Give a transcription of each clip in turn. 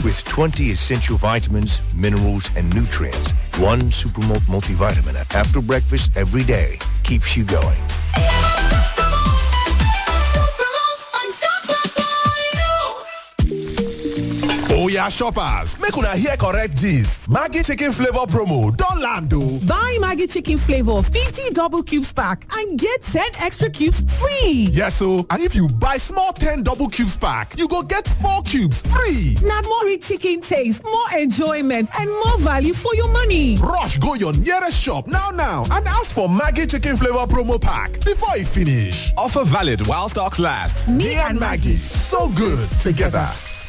with 20 essential vitamins, minerals, and nutrients. One Supermalt multivitamin after breakfast every day keeps you going. oya shoppers make una hear correct gist maggi chicken flavour promo don land o. Buy Maggie Chicken Flavor 50 double cubes pack and get 10 extra cubes free. yes o and if you buy small ten double cubes pack you go get four cubes free. Now more rich chicken taste, more enjoyment, and more value for your money. rush go your nearest shop now now and ask for maggi chicken flavour promo pack before e finish. offer valid while stocks last. me, and maggi so good together.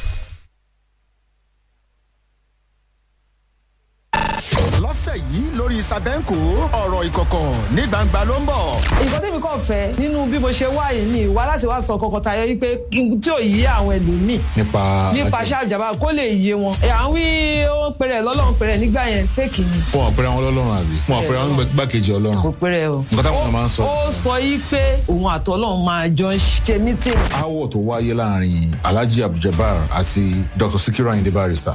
lọ́sẹ̀ yìí lórí sàbẹ́ǹkò ọ̀rọ̀ ìkọ̀kọ̀ ní gbangba ló ń bọ̀. nǹkan tẹ́mi kàn fẹ́ nínú bí mo ṣe wá yìí ni ìwà láti wá sọ kọkọ tayọ yìí pé kí n- tí ò yí àwọn ẹlòmíì nípa nípa ṣáàjàmbá kó lè yé wọn. ẹ̀ à ń wí ó ń pèrè lọ́lọ́run pèrè nígbà yẹn fẹ́ẹ̀kì ni wọn àpẹẹrẹ àwọn ọlọ́run àbí wọn àpẹẹrẹ àwọn gbàkejì kò ọlọ́run pèrè o. Nǹkan táwọn èèyàn máa ń sọ. ó sọ yìí pé òun àtọ́lọ́run máa jọ ń ṣe mítìn. aáwọ̀ tó wáyé láàrin alhaji abduljabar àti dr sikiru ayinde barrister.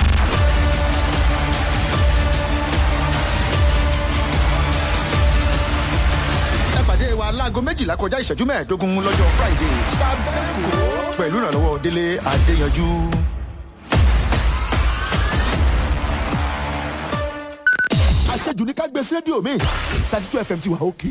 ẹ pàdé wa láago méjìlá kọjá ìṣẹ́jú mẹ́ẹ̀ẹ́dógún lọ́jọ́ friday sàbẹ́ǹkò pẹ̀lú ìrànlọ́wọ́ délé adéyanjú. àṣejù ní ká gbé sí rédíò mi thirty two fm ti wà òkè.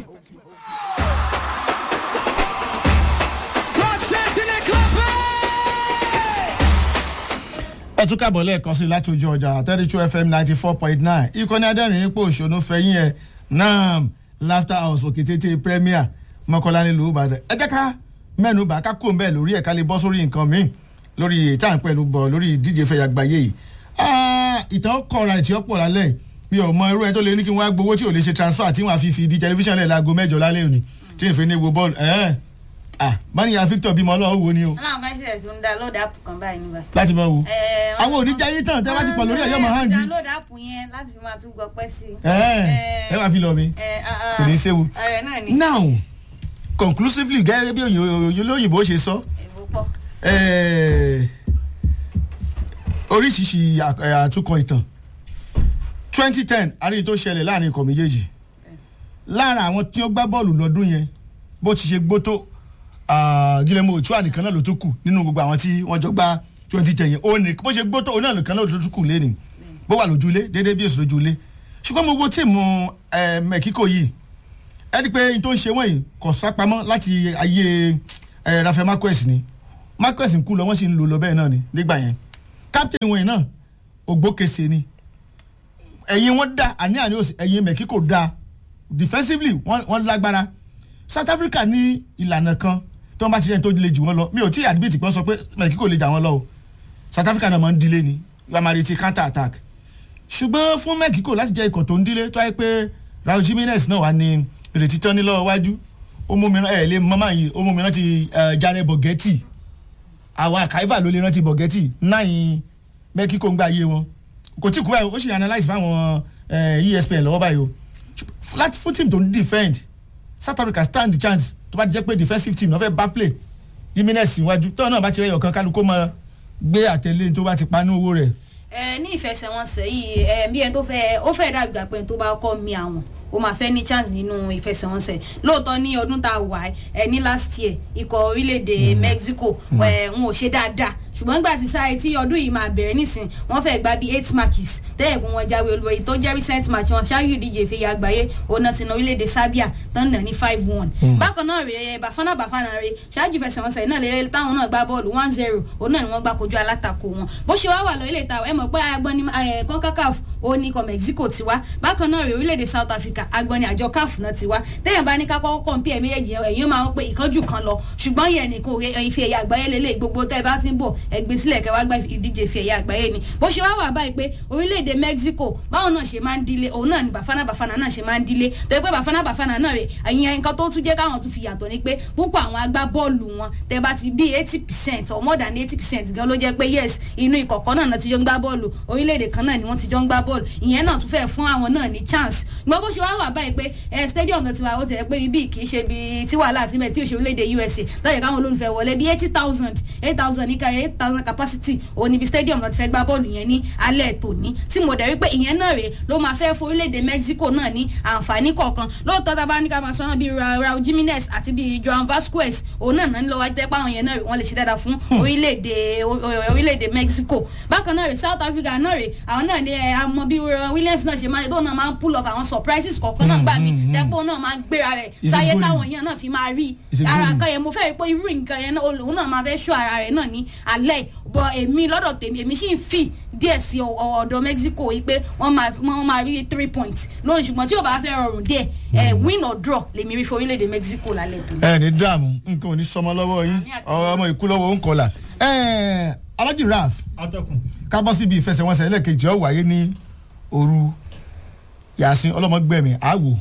ẹ tún kábọ̀ lẹ́ẹ̀kan sí i láti ojú ọjà thirty two fm ninety four point nine ìkànnì adẹ́rìn nípò òṣòro fẹ̀yìn ẹ̀ nam laughter house òkè tètè premier mọ́kànlá nílùú ìbàdàn ẹ jẹ́ ká mẹ́nu bá ká kó bẹ́ẹ̀ lórí ẹ̀ ká lè bọ́ sórí nǹkan míì lórí ìta ń pẹ̀lú bọ̀ lórí ìdíje fẹ̀yà gbàyè yìí Ah, ìtàn kọ̀ọ̀ra ìtì ọ̀pọ̀ lálẹ́ mi ò mọ irú ẹ tó lè ní kí wọ́n á gbowó tí ò lè ṣe transfer tí wọ́n á fi fi di tẹlifíṣàn lẹ̀ láago mẹ́jọ lálẹ́ òní tí ìfẹ́ ní wo bọ́ọ̀lù ẹ̀ẹ́n ah báníyà victor bímọ ọlọ́wọ́ wo ni o aláwọn kan ṣẹlẹ̀ tó ń da lóòdù àpò kan báyìí níbà. láti bọ wo àwọn oníjà yín tán tẹ́ bá ti pọ̀ lórí ẹ̀yọ́ máa hàn jí download app yẹn láti fi máa tún gbọ́ pẹ́ sí i. ẹ ẹ wá fi lọ mi kò ní í séwu. ọ̀rẹ́ náà ni now conclusively gẹ́gẹ́ bí òyìn- olóyìnbó ṣe sọ èbó pọ̀. eh, oríṣiríṣi à- eh, àtúkọ ìtàn twenty ten àríyìn tó ṣẹlẹ̀ láàrin ikọ̀ méjèèjì lára àwọn tí ó gbá bọ́ọ̀lù lọ́dún yẹn bó ti ṣe gbó tó ah, Guillermo Ochoa nìkan náà ló tó kù nínú gbogbo àwọn tí wọ́n jọ gbá twenty ten yẹn òun nìkan bó ṣe gbó tó òun náà nìkan náà ló tó kù lẹ́nu bó wà lójúlé déédéé bí èso lójúlé ṣùgbọ́n gbogbo tíìmù eh, Mexico yìí ẹni pé n tó ń ṣe wọ́n yìí kò sápamọ́ láti ayé eh, Rafael Marquez ni Marquez ń kú lọ wọ́n sì ń lò lọ bẹ́ẹ̀ náà ni nígbà yẹn captain wọn yìí náà ògbókèsè ni ẹ̀yin wọn dá àní àní òsì ẹ̀yin Mexico dá defensively wọ́n wọ́n lágbára South Africa ní ìlànà kan tí wọ́n bá ti rẹ̀ tó le jù wọ́n lọ mi ò tí ì àdìbìtì pọ́n sọ pé Mexico lè jà wọ́n lọ o South Africa náà máa ń dílé ni wọ́n máa retí counter attack ṣùgbọ́n fún Mexico láti jẹ́ ikọ̀ tó ń dílé tó yẹ pé Raul Jimenez náà wà ní ìrètí tán ní lọ́wọ́ wájú ó mú mi rán ẹ̀ lé mọ́mọ́ yìí ó mú mi rántí eh, Jared Borghetti àwọn àkàìfà ló lè rántí Borghetti náà Mexico ń gbà yé wọn kò tí kú báyìí ó sì analyse fáwọn eh, ESPN lọ́wọ́ báyìí o láti fún team tó ń defend South Africa stand the chance tó bá ti jẹ́ pé defensive team náà fẹ́ bá play Jimenez iwájú tọ́wọ́n náà bá ti rẹ̀ yọ̀kan kálukó máa gbé àtẹ̀lé tó bá ti pa ní owó rẹ̀ ẹ ní ìfẹsẹ̀wọnsẹ̀ yìí ẹ bí ẹni tó fẹ́ ó fẹ́ dàbí gbà pé ẹni tó bá kọ́ mi àwọn ó máa fẹ́ ní chance nínú ìfẹsẹ̀wọnsẹ̀ lóòótọ́ ní ọdún tá a wà ẹ ní last year ikọ̀ orílẹ̀-èdè Mexico ẹ ń ò ṣe dáadáa ṣùgbọ́n nígbà tí sáré tí ọdún yìí máa bẹ̀rẹ̀ nísìn wọ́n fẹ́ gba bíi eight matches tẹ́lẹ̀ bí wọ́n jáwé olúborí tó jẹ́ recent match wọn ṣáájú ìdíje ìfẹ̀yà àgbáyé ọ̀nà tí orílẹ̀-èdè Serbia tán nà ní five one. bákan náà rèé Bafana Bafana rèé ṣáájú ìfẹsẹ̀wọnsẹ̀ náà lè táwọn náà gbá bọ́ọ̀lù one zero òun náà ni wọ́n gbá kojú alátakò wọn bó ṣe wá wà lọ ilé ìta ẹ mọ̀ pé agbọ́ni CONCACAF ó ní ikọ̀ Mexico ti wá bákan náà rèé orílẹ̀-èdè South Africa agbọ́ni àjọ CAF náà ti wá téèyàn bá ní ká kọ́kọ́ compare méjèèjì yẹn ẹ̀yin máa ń pè ìkánjú kan lọ ṣùgbọ́n yẹn ní kò rẹ ife ẹ̀yà àgbáyé lélẹ̀ gbogbo tẹ́ ẹ bá ti ń bọ̀ ẹgbẹ́ sílẹ̀ kẹ́ wá gba ìdíje ife ẹ̀yà àgbáyé ni bó ṣe wá wà báyìí pé orílẹ̀-èdè Mexico báwọn náà ṣe máa ń dílé òun náà ni Bafana Bafana náà ṣe máa ń dílé tó yẹ pé Bafana Bafana náà rè ẹ̀yin nǹkan tó tún jẹ́ káwọn tún fi yàtọ̀ ni pé púpọ̀ àwọn agbábọ́ọ̀lù wọn tẹ́ bá ti bí eighty percent or more than eighty percent gan ló jẹ́ pé yes inú ìkọ̀kọ̀ náà náà ti jọ ń gbá bọ́ọ̀lù orílẹ̀-èdè kan náà ni wọ́n ti jọ ń gbá bọ́ọ̀lù ìyẹn náà tún fẹ́ fún àwọn náà ní chance gbọ́ bó ṣe wá wà báyìí pé ẹ stadium náà ti wà ó tẹ̀ pé ibi kì í ṣe bí tí wàhálà àti mẹ́ tí òṣèlú léde USA lọ́yẹ̀ káwọn olólùfẹ́ wọlé bí eighty thousand eight thousand níka eight thousand capacity òun níbi stadium náà ti fẹ́ gbá bọ́ọ̀lù yẹn ní alẹ́ tòní tí mo dẹ̀ rí pé ìyẹn náà rèé ló máa fẹ́ forílẹ̀-èdè mexico náà ní àǹfààní kọ̀ọ̀kan lóòótọ́ tá a bá ní ká máa sọ náà bíi raul jimenez àti bíi joan vasquez òun náà náà ń lọ wájú tẹ́ pé àwọn yẹn náà wọ́n lè ṣe dáadáa fún orílẹ̀-èdè orílẹ̀-èdè mexico bákan náà rèé south africa náà rèé àwọn náà ní àmọ́ bí williams náà ṣe máa ṣe tóun náà máa ń pull off àwọn surprises kọ̀ọ̀kan náà gbà mí tẹ́pọ̀ náà máa ń gbéra rẹ̀ Is it sáyé good? táwọn èèyàn náà fi máa rí Is it ara good? nǹkan yẹn mo fẹ́ rí pé irú nǹkan yẹn náà olùwọ́n náà máa fẹ́ ṣọ́ ara rẹ̀ náà ní alẹ́ bọ̀ èmi lọ́dọ̀ tèmi èmi sì ń fì díẹ̀ sí ọ- ọ̀dọ̀ mexico yìí pé wọ́n máa wọ́n máa rí three points lónìí ṣùgbọ́n tí ò bá fẹ́ rọrùn díẹ̀ ẹ̀ win or draw lèmi rí fún orílẹ̀-èdè mexico lálẹ́ tó. ẹ ní dààmú nǹkan ò ní sọmọ lọ́wọ́ yín Àmì àti- ọmọ ìkú lọ́wọ́ ń kọlà alájì raf atọ́kùn ká bọ́ síbi ìfẹsẹ̀wọnsẹ̀ ẹlẹ́ẹ̀kejì ó wáyé ní òru yasin ọlọ́mọgbẹ̀mí àwò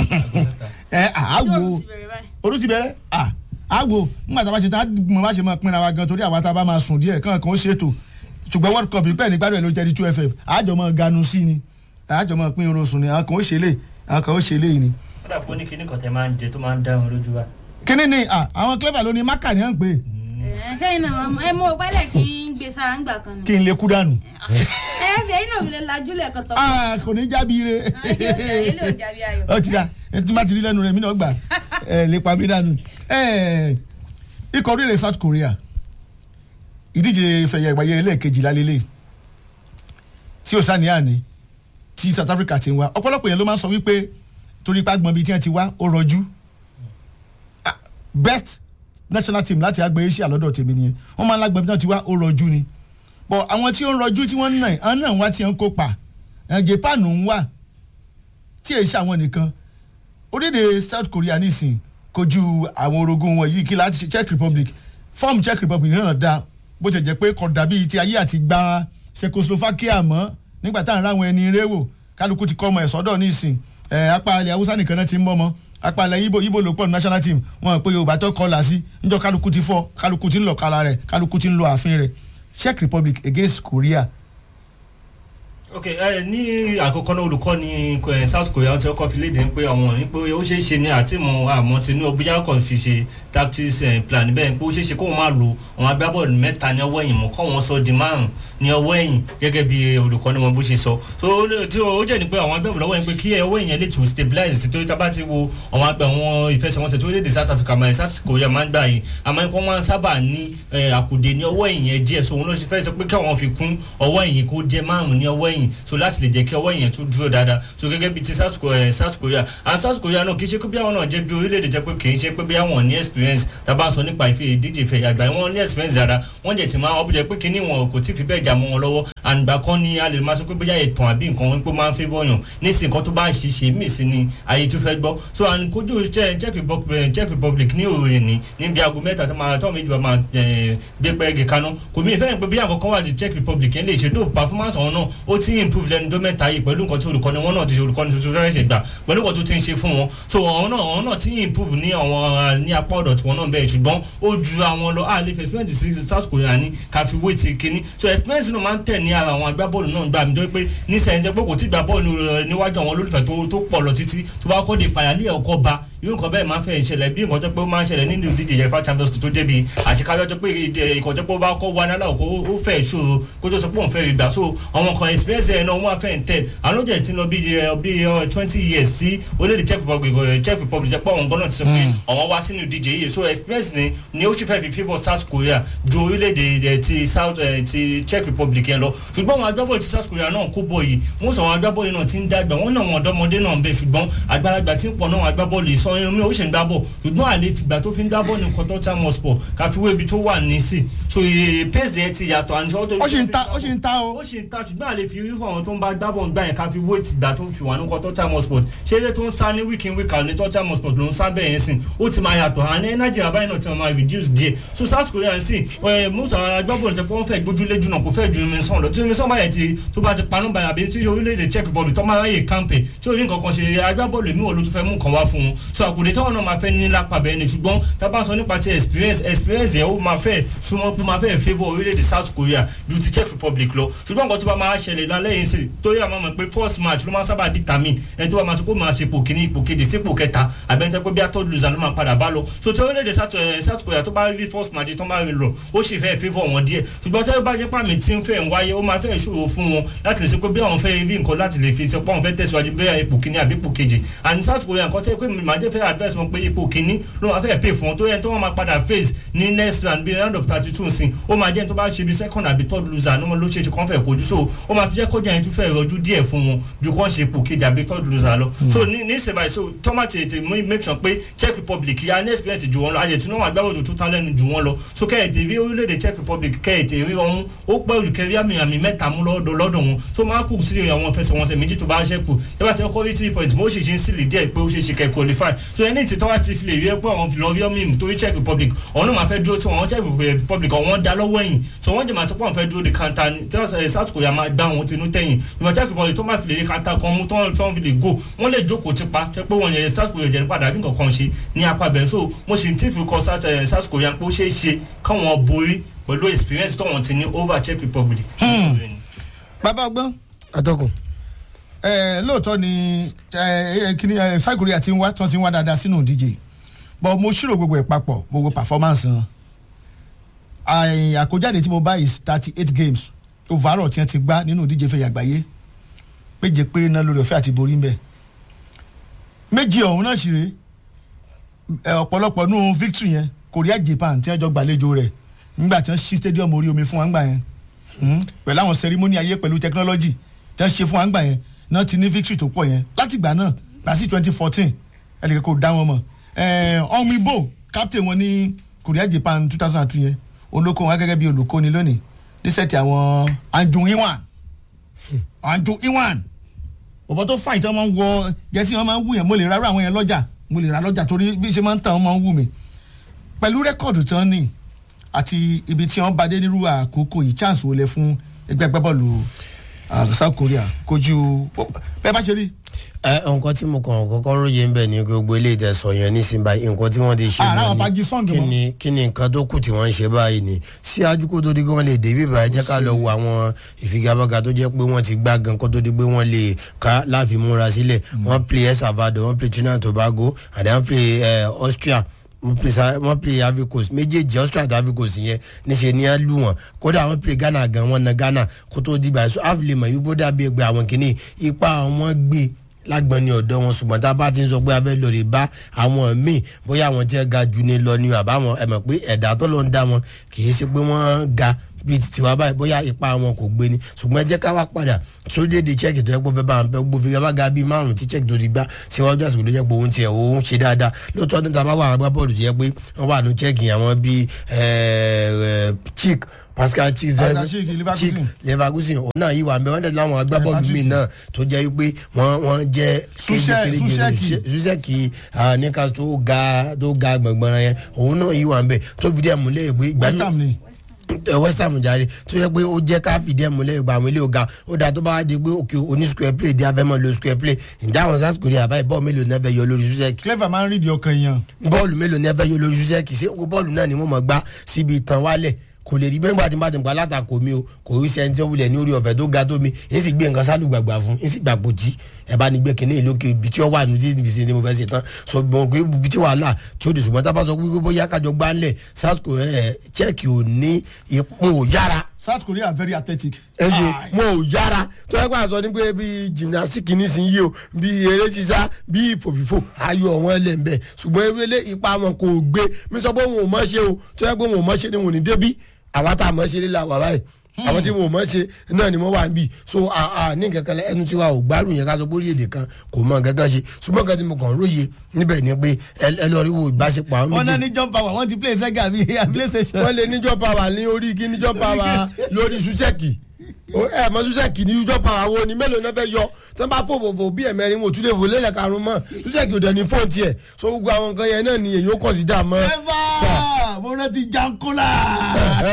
ẹ àwò Ṣé o ti bẹ̀rẹ̀ báyìí? òru ti bẹ̀rẹ̀ à àwò nígbà tá a bá ṣe tán mo bá ṣe máa pinra wa gan torí àwa tá a bá máa sùn díẹ̀ kàn kàn ó ṣètò ṣùgbọ́n world cup nípẹ́ nígbàdùn ẹ̀ ló jẹ́ di two fm àjọ máa ganu sí ni àjọ máa pín irun sùn ni àwọn kan ó ṣe lè àwọn kan ó ṣe lè ni. ó dà pé ó ní kinní kan tẹ máa ń jẹ tó máa ń dá wọn lójú wa. kíní ni à, àwọn clever ló ní mákà ní à ń pè é ẹ̀ kẹ́yìn náà ẹ mọ ìpálẹ̀ kí n gbé sára ńgbà kan ni. kí n lè kú dànù. ẹ fi ẹyin náà fi lè lajú lẹ́ẹ̀kan tọ́ Ah, kò ní jábí re. ilé ò jábí ayọ̀. ó ti da ẹni tí má ti rí lẹ́nu rẹ̀ mí náà gbà ẹ lè pa mí dànù. Ẹ, ikọ̀ orílẹ̀ South Korea ìdíje ìfẹ̀yẹ̀ ìgbàyẹ ẹlẹ́ẹ̀kejìlá lélẹ̀ tí ó sáni àní tí South Africa ti ń wá ọ̀pọ̀lọpọ̀ yẹn ló máa ń sọ wípé torí ipá gbọ̀n bíi tí wọ́n ti wá ó rọjú Ah, best national team láti àgbẹ̀ Asia lọ́dọ̀ tèmi nìyẹn wọ́n máa ń lágbọ̀n bí wọ́n ti wá ó rọjú ni bọ̀ àwọn tí ó ń rọjú tí wọ́n ń nà àwọn náà wá tí wọ́n ń kópa ẹ̀ Japan ń wà tí èyí ṣàwọn nìkan orílẹ̀-èdè South Korea nísìn kojú àwọn orogún wọn yìí kí láti ṣe Czech Republic fọ́ọ̀mù Czech Republic náà da bó ṣe jẹ́ pé kò dàbí ti ayé àti gba Czechoslovakia mọ́ nígbà táwọn ráwọn ẹni eré wò kálukú ti kọ́ ọmọ ẹ̀ sọ́dọ̀ nísìn ẹ̀ apá ilẹ̀ Haúsá nìkan náà ti ń mọ́ ọmọ apá ilẹ̀ Ibo Ibo ló pọ̀ ní national team wọn pé Yorùbá tó kọ́ là sí níjọ́ kálukú ti fọ́ kálukú ti ń lọ kala rẹ̀ kálukú ti ń lọ ààfin rẹ̀ Czech Republic against Korea ok ẹ ní àkọ́kọ́ náà olùkọ́ ní eh, South Korea tí ó kọ́ fi léde pé àwọn ní pé ó ṣeé ṣe ní àtìmọ̀ àmọ́ tinú bóyá kàn fi ṣe tactics eh, plan bẹ́ẹ̀ pé ó ṣeé ṣe kó wọn máa lo àwọn agbábọ́ọ̀lù mẹ́ta ní ọwọ́ ẹ̀yìn mọ́ kọ́ wọn sọ di márùn ní ọwọ́ ẹ̀yìn gẹ́gẹ́ bí olùkọ́ ní wọn bó ṣe sọ so ó lè- tí ó jẹ́ ni pé àwọn agbábọ́ọ̀lù lọ́wọ́ yẹn pé kí ọwọ́ ẹ̀yìn lè tún stabilize tí tó tá bá ti wo àwọn agbẹ̀ wọn ìfẹsẹ̀wọnsẹ̀ tó léde South Africa máa South Korea máa ń gbà yìí àmọ́ wọ́n máa ń sábà ní eh, àkùdé ní ọwọ́ ẹ̀yìn yẹn díẹ̀ so òun ló ṣe fẹ́ sọ pé káwọn fi kún ọwọ́ ẹ̀yìn kó jẹ́ márùn ní ọwọ́ ẹ̀yìn so láti lè jẹ́ kí ọwọ́ ẹ̀yìn tún dúró dáadáa so gẹ́gẹ́ bíi ti South Korea South Korea and South Korea náà kì í ṣe pé bí àwọn náà jẹ́ bí orílẹ̀-èdè jẹ́ pé kì í ṣe pé bí àwọn ní experience tá a bá ń sọ nípa ìfẹ́ ìdíje ìfẹ́ àgbà wọn ní experience dáadáa wọ́n jẹ̀ ti máa wọ́n jẹ́ pé kíní wọn kò tí fi bẹ́ẹ̀ jà mọ́ wọn lọ́wọ́ àǹgbà kan ni a lè máa sọ pé bóyá ìtàn àbí nǹkan wọn pé máa ń fẹ́ bọ́yàn nísìnyí nǹkan tó bá ń ṣiṣẹ́ mí sí ni ayé tó fẹ́ gbọ́ so à ń kojú Czech Czech Republic Czech Republic ní òòrè ní níbi aago mẹ́ta tó máa tọ́ méjì bá máa eh, gbé pẹ́ẹ́gì kaná kò mí ìfẹ́ pé bí àwọn kan wà ní Czech Republic yẹn lè ṣe tó performance ọ̀hún náà ó ti improve lẹ́nu tó mẹ́ta yìí pẹ̀lú nǹkan tí olùkọ́ni wọn náà ti ṣe olùkọ́ni tuntun fẹ́rẹ́ ṣe gbà pẹ̀lú nǹkan tó ti ń ṣe fún wọn so ọ̀hún náà ọ̀hún náà ti improve ní àwọn ní apá ọ̀dọ̀ tí wọn náà bẹ̀rẹ̀ ṣùgbọ́n ó ju àwọn lọ a lè fi experience sí South Korea ní káfí wé ti kínní so experience náà máa ń tẹ̀ ní ara àwọn agbábọ́ọ̀lù náà gbà mí tó pé nísìnyẹn jẹ́ pé kò tí gbà bọ́ọ̀lù rẹ̀ níwájú àwọn olólùfẹ́ tó tó pọ̀ lọ títí tó bá kọ́ de ìpàyàlẹ́ ọkọ̀ ba irú nǹkan bẹ́ẹ̀ máa ń fẹ́ ìṣẹ̀lẹ̀ bí nǹkan tó pé ó máa ń ṣẹlẹ̀ nínú ìdíje yẹfa Champions League tó débi àṣekájọ́ tó pé ìkọ̀ tó pé ó bá kọ́ wa nílà òkú ó fẹ́ ṣòro kó tó sọ pé òun fẹ́ rí gbà so àwọn kan experience ẹ̀ náà wọ́n á fẹ́ ń tẹ̀ àwọn ló jẹ́ ti lọ bí bí twenty years sí orílẹ̀-èdè Czech Republic eh, Czech Republic jẹ́ pé àwọn gan náà ti sọ pé àwọn wá sínú ìdíje yìí so experience ni ni ó sì fẹ́ fi favour South Korea ju orílẹ̀-èdè eh, ti South eh, ti Czech Republic yẹn lọ ṣùgbọ́n àwọn agbábọ́ọ̀lù ti South Korea náà kó bọ̀ yìí wọ́n sọ àwọn agbábọ́ọ̀lù náà ti ń dàgbà wọ́n náà wọn ọ̀dọ́mọdé náà ń bẹ ṣùgbọ́n àgbàlagbà tí ń pọ̀ náà àwọn agbábọ́ọ̀lù yìí sọ irun mi ó sì ń gbá bọ̀ ṣùgbọ́n àlè fìgbà tó fi ń gbá bọ̀ ní kọ́tọ́ tí a mọ̀ spọ̀ káfíwé ibi tó wà ní sí so eh, pace yẹn ti yàtọ̀ àti ọjọ́ ó sì ń ta ó sì ń ta o. ó sì ń ta ṣùgbọ́n àlè fi irú àwọn tó ń bá gbábọ̀ gbà yẹn káfí wé tìgbà tó fi wà ní kọ́tọ́ tí a mọ̀ sport ṣé eré tó ń sá ní week in week out ní tọ́tí a mọ̀ sport ló ń sá bẹ́ẹ̀ yẹn sìn ó ti máa yàtọ̀ àní energy àbáyé náà ti máa reduce díẹ̀ so South Korea sì ẹ most àwọn agbábọ̀lù tẹ pé wọ́n fẹ́ gbójúlé jù náà kò fẹ́ ju omi sàn lọ tí omi sàn báyẹn ti tó bá ti panú báyà bí tí orílẹ̀-èdè Czech Republic tó máa ráyè kàmpẹ̀ tí orí nǹkan kan ṣe agbábọ̀lù mi ò ló tún fẹ́ mú nǹkan wá fún un so so àkùdé táwọn náà máa fẹ́ ní lápá bẹ́ẹ̀ ni ṣùgbọ́n tá a bá sọ nípa ti experience experience yẹn ó máa fẹ́ súnmọ́ pé máa fẹ́ favour orílẹ̀-èdè south korea ju ti czech republic lọ ṣùgbọ́n nǹkan tó bá máa ṣẹlẹ̀ lálẹ́ yìí sí torí àwọn ọmọ pé first match ló máa sábà determine ẹni tó bá máa sọ pé ó máa ṣe ipò kíní ipò kejì sí ipò kẹta àbẹ̀ntẹ́ pé bí atọ́ loser ló máa padà bá lọ so tí orílẹ̀-èdè south eh, south korea tó bá rí first match tó máa rí lọ ó sì fẹ́ favour wọn díẹ̀ ṣùgbọ́n tẹ́lẹ̀ bá jẹ́ pàmì tí ń fẹ́ ń wáyé ó máa fẹ́ ṣòro fún wọn láti lè sọ pé bí àwọn fẹ́ rí nǹkan láti lè fi sọ pé àwọn fẹ́ tẹ̀síwájú bí ipò kíní àbí ipò kejì and south korea nǹkan tẹ́ pé màdé fẹ́ advice wọn pé ipò kíní ló máa fẹ́ pay fún wọn tó yẹ tó wọ́n máa padà face ní next round bí round of thirty two sin ó máa jẹ́ tó bá ṣe bí second àbí third loser ní wọn ló ṣe ṣe kàn fẹ́ kojú so ó máa jẹ́ kọjá yẹn tó fẹ́ rọjú díẹ̀ fún wọn ju kàn ṣe ipò kejì àbí third loser lọ so ní ní ìsèbáyé so tọ́mà tètè make sure pé czech republic ya ní experience ju wọn lọ ayé tí wọ́n agbábọ̀dọ̀ tó tán lẹ́nu ju wọn lọ so kẹ́hìntì rí orílẹ̀-èdè czech republic kẹ́hìntì rí ọ̀hún ó pẹ́ òjò kẹ́rí àmì àmì mẹ́ta mú lọ́dọ̀ lọ́dọ̀ wọn so máa kù sí àwọn fẹsẹ̀wọnsẹ̀ méjì tó bá ṣẹ́kù tẹ́bà tí wọ́n kọ́ rí three points mo ṣì ṣe ń sílì díẹ̀ pé ó ṣe ṣe kẹ́ qualify so ẹni tí tọ́wá ti fi lè rí ẹ pé àwọn fi lọ rí ọmọ ìmù torí czech republic ọ̀hún náà máa fẹ́ dúró tí wọ́n czech republic ọ̀wọ́n da lọ́wọ́ ẹ̀yìn so wọ́n jẹ́ máa sọ pé àwọn fẹ́ dúró de kanta ni tí wọ́n south korea máa gbá wọn tinú tẹ̀yìn ìwọ̀n czech republic tó máa fi lè rí kanta kan mú tó wọ́n fi lè go wọ́n lè jókòó tipa tẹ́ pé wọ́n yẹn south korea jẹ́ padà bí nǹkan kan ṣe ní apá bẹ̀rẹ̀ so mo ṣì ń tí fi kọ south korea pé ó ṣeé ṣe káwọn borí pẹ̀lú experience tó wọ́n ti ní over czech republic. bàbá ọgbọ́n atọ́kùn. ẹ lóòótọ́ ni ẹ kíní ẹ south korea ti ń wá tí wọ́n ti ń wá dáadáa sínú ìdíje but mo ṣírò gbogbo ẹ̀ papọ̀ gbogbo performance wọn àì- àkójáde tí mo bá is thirty eight games overall tí wọ́n ti gbá nínú ìdíje fẹ̀yà àgbáyé méje péré náà lórí ọ̀fẹ́ àti borí ń bẹ̀ méjì ọ̀hún náà sì rèé ẹ, ọ̀pọ̀lọpọ̀ nù victory yẹn korea japan tí wọ́n jọ gbàlejò rẹ̀ nígbà tí wọ́n ṣí stadium orí omi fún wa ńgbà yẹn Hmm, pẹ̀lú àwọn ceremony ayé pẹ̀lú technology tí wọ́n ṣe fún wa ńgbà yẹn náà ti ní victory tó pọ̀ yẹn láti ìgbà náà gbàsí twenty fourteen ẹnì kò dá wọn mọ̀ ọmọ ibo captain wọn ní korea japan two thousand and two yẹn olóko wọn gẹ́gẹ́ bí olùkọ́ni lónìí ní sẹ́ẹ̀tì àwọn anjun iwan anjun iwan bọ̀bọ̀ tó fàyè tí wọ́n máa ń wọ jẹ́sí wọn máa ń wù yẹn mo lè rárá àwọn yẹn lọ́jà mo lè rà lọ́jà torí bí ṣe máa ń tàn wọ́n máa ń wù mí pẹ̀lú rẹ́kọ̀dù tí wọ́n ní àti ibi tí wọ́n bá dé nírú àkókò yìí chance wọlé fún ẹgbẹ́ agbábọ́ọ̀lù ah, south korea kojú bẹ́ẹ̀ bá ṣe rí ẹ nǹkan tí mo kàn kọ́kọ́ róye ń bẹ̀ ní gbogbo ilé ìtẹ̀sọ̀ yẹn nísìnyí báyìí nǹkan tí wọ́n ti ṣe Ah, láwọn lọ Pagi Song kí mọ́. ni kí ni nǹkan tó kù tí wọ́n ń ṣe báyìí ni síájú kó tó di pé wọ́n lè dé bí báyìí jẹ́ ká lọ wo àwọn ìfigagbága tó jẹ́ pé wọ́n ti gbá gan kó tó di pé wọ́n lè ká láàfin múra sílẹ̀ wọ́n play el salvador wọ́n play trinidad and tobago and then wọ́n play eh, austria wọ́n play sa- wọ́n play ivory coast méjèèjì austria àti ivory coast yẹn níṣẹ́ ní á lù wọ́n kódà wọ́n play ghana gan wọ́n na ghana kó tó di báyìí so àfilẹ̀ mọ̀ yìí bó dàbí ẹgbẹ́ àwọn kìíní ipa àwọn gbé lágbọ́n ní ọ̀dọ́ wọn ṣùgbọ́n tá a bá ti ń sọ pé a fẹ́ lọ rè bá àwọn míì bóyá àwọn tí wọ́n ga jù ní lọ ni àbáwọn ẹ̀mọ̀ pé ẹ̀dá tó lọ ń dá wọn kì í ṣe pé wọ́n ga bíi ti tiwa báyìí bóyá ipa wọn kò gbé ni ṣùgbọ́n ẹ jẹ́ ká wá padà sórílẹ̀-èdè czech tó yẹ pé fẹ́ bá wọn fẹ́ gbófin ká bá ga bíi márùn tí czech tó ti gbá síwájú àsìkò tó yẹ pé òun tiẹ̀ òun ṣe dáadáa lóòótọ́ ní ta bá wà àgbá bọ́ọ̀lù tó yẹ pé wọ́n wà ní czech àwọn bíi chik pascal chik Pascal Schick, Leverkusen. leverkusen òun náà yìí wà mẹ́ wọ́n tẹ̀lé àwọn agbábọ́ọ̀lù míì náà tó jẹ́ pé wọ́n wọ́n jẹ́ Susek- Suseki. suseki níka tó ga tó ga gbọ̀ngbọ̀n yẹn òun náà yìí wà mẹ́ tó fi díẹ̀ múlẹ̀ pé ìgbà west ham ni ẹ west ham jàre tó yẹ pé ó jẹ́ ká fìdí ẹ̀ múlẹ̀ ìgbà àwọn ilé ọ̀gá ó dáa tó bá wá di pé òkè oní square play di afẹ́mọ́ lo square play ǹjẹ́ àwọn south korea báyìí bọ́ọ̀lù mélòó náà fẹ́ yọ lórí suseki clever máa ń rí di ọkàn èèyàn bọ́ọ̀lù mélòó ní ẹ fẹ́ yọ lórí suseki ṣé owó bọ́ọ̀lù náà ni wọ́n mọ̀ gbá síbi ìtàn wálẹ̀ kò lè rí bẹ́ẹ̀ gbà tí n bá ti gbà látàkó mi o kò rí sẹ́ni tí ó wulẹ̀ ní orí ọ̀fẹ́ tó ga tó mi èyí sì gbé nǹkan sálù gbàgbà fún èyí sì gbàgbó jí ẹ bá ní gbé kínní ìlókè ibi tí ó wà ní ibi tí mo fẹ́ ṣe tán so gbọ́n pé ibi tí wàhálà tí ó dì ṣùgbọ́n tá a bá sọ wípé bóyá kájọ gbá ńlẹ̀ south korea ẹ̀ czech ò ní ipò yára south korea are very athletic. ẹyẹ Ah, wọn ò yára tó yẹ kó àṣọ ní pé bí gymnastic nísìnyí o bí eré sísá bí ìfòfìfò ayọ̀ wọn lẹ̀ ń bẹ̀ ṣùgbọ́n ewélé ipa wọn kò gbé mi sọ pé wọn ò mọ̀ ṣe o tó yẹ pé wọn ò mọ̀ ṣe ni wọn ò ní débí àwa tá a mọ̀ ṣe líla wà báyìí àwọn tí wọn ò mọ̀ ṣe náà ni wọ́n wà ń bì so a a ní kankan lẹ ẹnu tí wa ò gbárùn yẹn ká sọ pé orílẹ̀-èdè kan kò mọ̀ kankan ṣe ṣùgbọ́n kan tí mo kàn róye níbẹ̀ ni pé ẹ ẹ lọ rí wo ìbáṣepọ̀ àwọn wọn náà méjì ní jump power wọn ti play sega bíi play station. wọ́n lè níjọ́ pàwà ní orí kí níjọ́ pàwà lórí susẹ́kì O- ẹ mọ susẹ́kì ní níjọ́ pàwà wo ni mélòó náà fẹ́ yọ tó bá fò fòfò bí ẹ̀mẹ́rin mo tún lè fò lélẹ̀ karùn-ún mọ́ susẹ́kì ò dẹ̀ ní fóònù tiẹ̀ so gbogbo àwọn nǹkan yẹn náà ni èyí ó kọ̀ sí dà mọ́. clever mo rántí jankola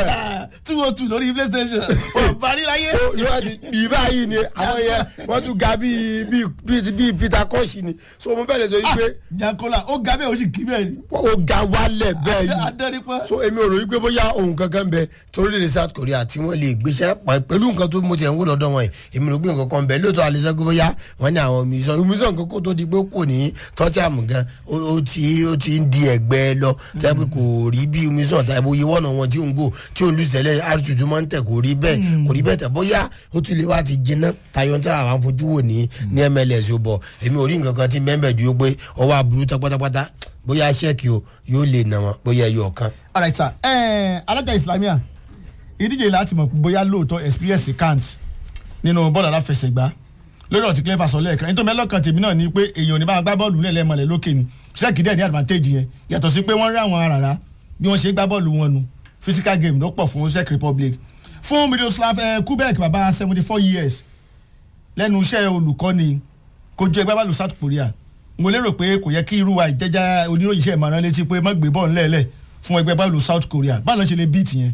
two oh two lórí playstation ò parí láyé. yóò di bí báyìí ni àwọn yẹn wọ́n tún ga bíi bíi bíi bíi peter kọ́ọ̀ṣì ni so mo fẹ́ lè sọ yìí pé jankola ó ga bẹ́ẹ̀ ó sì kí bẹ́ẹ̀ ni. ó ga wálẹ̀ bẹ́ẹ̀ yìí adẹ́rìpọ̀. so èmi ò rò wípé bóyá ohun kankan bẹ torílẹ̀-èdè south korea tí wọ́n lè gbéṣẹ́ pa pẹ̀lú nǹkan tó mo ti ẹ̀ ń wò lọ́dọ̀ wọn yìí èmi rò pé nǹkan kan bẹ lóòótọ́ àlẹ́sẹ́ pé bóyá wọ́n ní àwọn omisan omisan nǹkan kó tó di pé kò ní tọ́tí àmù gan ó ó ti ó ti ń di ẹ̀gbẹ́ lọ tẹ́ pé kò rí bí omisan tàbí oyè wọ́nà wọn tí ò ń gò tí ò ń lù tẹ́lẹ̀ àrùtùtù máa ń tẹ̀ kò rí bẹ́ẹ̀ kò rí bẹ́ẹ̀ tẹ̀ bóyá ó tún lè wá ti jiná tayọ tí àwọn afojú wò ní ní mls ó bọ̀ èmi ò rí nǹkan kan tí mẹ́mbẹ̀ ju pé ọwọ́ aburú tán pátápátá bóyá sẹ́ẹ̀kì o yóò lè nà wọn bóyá ẹyọ kan. alright sir ẹ alájà islamia ìdíje láti mọ̀ bóyá lóòótọ́ experience count nínú bọ́ọ̀lù aláfẹsẹ̀gbá lórí ọ̀tí clever sọ lẹ́ẹ̀kan nítorí mẹ́lọ́kàn tèmi náà ni pé èèyàn ò ní bá gbá bọ́ọ̀lù nílẹ̀ mọ̀lẹ́ lókè ni sẹ́ẹ̀kì dẹ̀ ní advantage yẹn yàtọ̀ sí pé wọ́n rí àwọn àràrá bí wọ́n ṣe gbá bọ́ọ̀lù wọn nu physical game ló pọ̀ fún czech republic fún miroslav eh, kubek bàbá seventy four years lẹ́nu iṣẹ́ olùkọ́ni kojú ẹgbẹ́ bọ́ọ̀lù south korea mo lérò pé kò yẹ kí irú wa ìjẹ́já oníròyìn iṣẹ́ ìmọ̀ràn létí pé má gbé bọ́ọ̀lù lẹ́ẹ̀lẹ̀ fún ẹgbẹ́ bọ́ọ̀lù south korea báwo ló ṣe lè beat yẹn.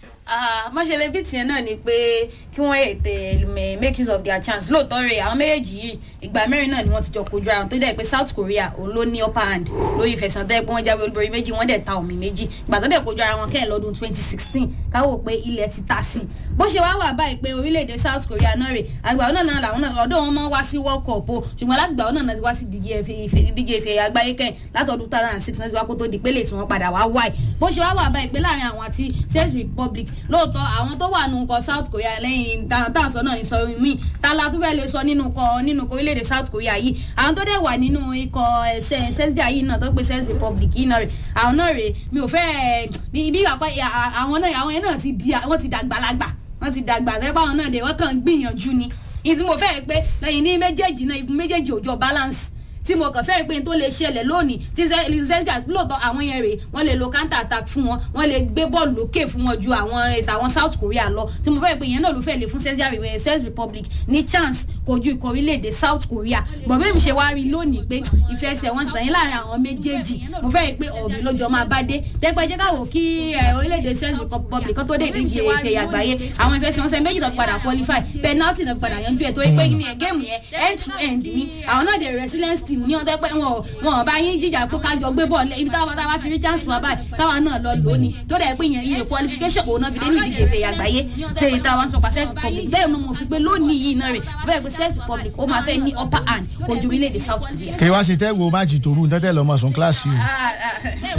mọ́ṣẹ́lẹ̀ bíi tiẹ̀ náà ni pé kí wọ́n ètè make use of their chance lóòótọ́ rẹ̀ àwọn méjèèjì yìí ìgbà mẹ́rin náà ni wọ́n ti jọ kojú ara wọn tó dẹ̀ pé south korea òun ló ní upper hand lórí ìfẹsẹ̀ tẹ́ pé wọ́n jáwé olúborí méjì wọ́n dẹ̀ ta omi méjì ìgbà tó dẹ̀ kojú ara wọn kẹ́ẹ̀ lọ́dún twenty sixteen káwọ́ pé ilẹ̀ ti ta sí i bó ṣe wá wà báyìí pé orílẹ̀-èdè south korea náà rè àgbà náà náà làwọn náà ọdún wọn máa ń wá sí world cup o ṣùgbọ́n láti gbà wọn náà ti wá sí díje ife àgbáyé kẹ́yìn látọdún two thousand and six náà ti wá kó tó di pélé tí wọ́n padà wá wáyé bó ṣe wá wà báyìí pé láàrin àwọn àti czech republic lóòótọ́ àwọn tó wà nù kọ south korea lẹ́yìn táwọn sọ náà ní sọ mí ta la tún fẹ́ lè sọ nínú kọ nínú kọ orílẹ̀-èdè south korea yìí àwọn tó dẹ̀ wà nínú ikọ̀ ẹ̀sẹ̀ sẹ́síà yìí náà tó pe czech republic yìí náà rè àwọn náà rè mi ò fẹ́ bí bí àpá àwọn náà àwọn yẹn náà ti di wọ́n ti dàgbàlagbà wọ́n ti dàgbà sẹ́pà àwọn náà dé wọ́n kàn gbìyànjú ni ìdí mo fẹ́ pé lẹ́yìn ní méjèèjì náà igun méjèèjì òjò balance tí mo kàn fẹ́ẹ́ pé n tó lè ṣẹlẹ̀ lónìí tí zesga lóòótọ́ àwọn yẹn rèé wọ́n lè lo counter attack fún wọn wọ́n lè gbé bọ́ọ̀lù lókè fún wọn ju àwọn ètò àwọn south korea lọ tí mo fẹ́ẹ́ pé yẹn náà ló fẹ́ lè fún zesga czech republic ní chance kojú ikọ̀ orílẹ̀-èdè south korea bọ̀bẹ́ mi ṣe wá rí lónìí pé ìfẹsẹ̀ wọn sàn yín láàrin àwọn méjèèjì mo fẹ́ẹ́ pé ọ̀gbìn lójó máa bá dé tẹ́gbẹ́ jẹ́ káwọ́ kí orílẹ̀-èdè czech republic kan tó dé ìdíje ìfẹ́ àgbáyé àwọn ìfẹsẹ̀ wọn sẹ́ méjì tó padà qualify penalty náà padà yanjú ẹ̀ torí pé ní ẹ̀ géèmù yẹn end to end ni àwọn náà dẹ̀ resilience team ní ọ̀tẹ́ pé wọn wọn bá yín jíjà pé kájọ gbé bọ́ọ̀lù ibi táwa táwa ti rí chance wá báyìí táwa náà lọ lò ní tó dẹ̀ pé yẹn iye qualification òun náà fi dé ní ìdíje ìfẹ́ àgbáyé tèyí táwa ń sọ pa self republic bẹ́ẹ̀ ni mo fi pé lónìí yìí náà rè bẹ́ẹ̀ pé self republic ó máa fẹ́ ní upper hand kojú orílẹ̀-èdè south korea. kí wá ṣe tẹ́ wo máàcì tòru tẹ́tẹ́ lọ́mọ sùn kíláàsì o.